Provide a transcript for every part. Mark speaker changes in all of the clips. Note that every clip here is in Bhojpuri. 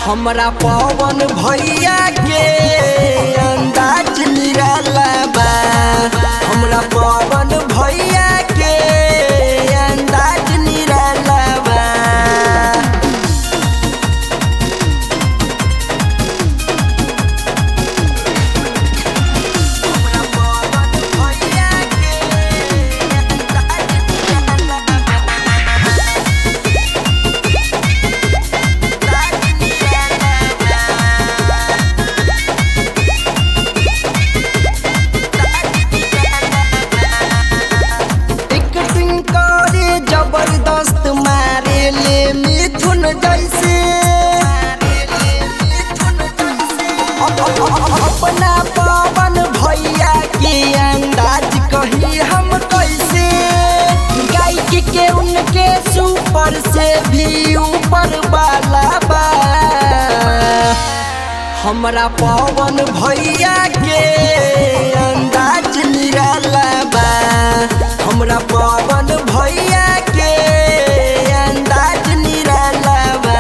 Speaker 1: हमरा पवन भैया के अंदाज निराला बा हमरा पवन भैया के अंदाज निराला बा हमरा पवन भैया के अंदाज निराला बा टिकटिंग करे जबरदस्त मारे ले मिथुन जैसे अप- अप- अपना पवन भैया के अंदाज कही हम कैसे गायक के उनके सुपर से भी ऊपर वाला बा हमरा पवन भैया के अंदाज निराला बा हमरा पवन भैया के अंदाज निराला बा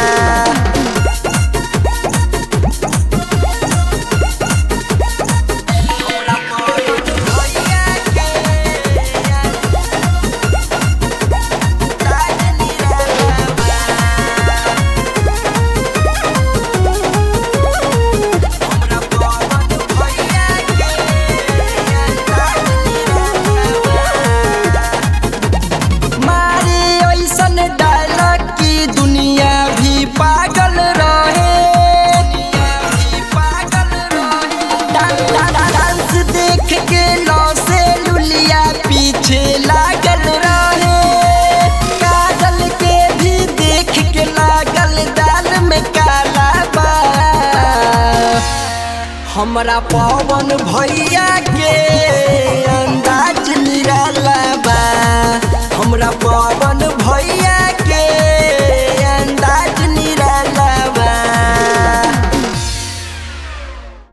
Speaker 1: हमरा पवन भैया के अंदाज निराला बा हमरा पवन भैया के अंदाज निराला बा। मारे ऐसन डायलॉग की दुनिया भी पागल रहे दुनिया भी पागल रहे डा- डा- डा- डांस देख के लौ से लुलिया पीछे लागल रहे काजल के भी देख के लागल दाल में काला बा हमरा पवन भैया के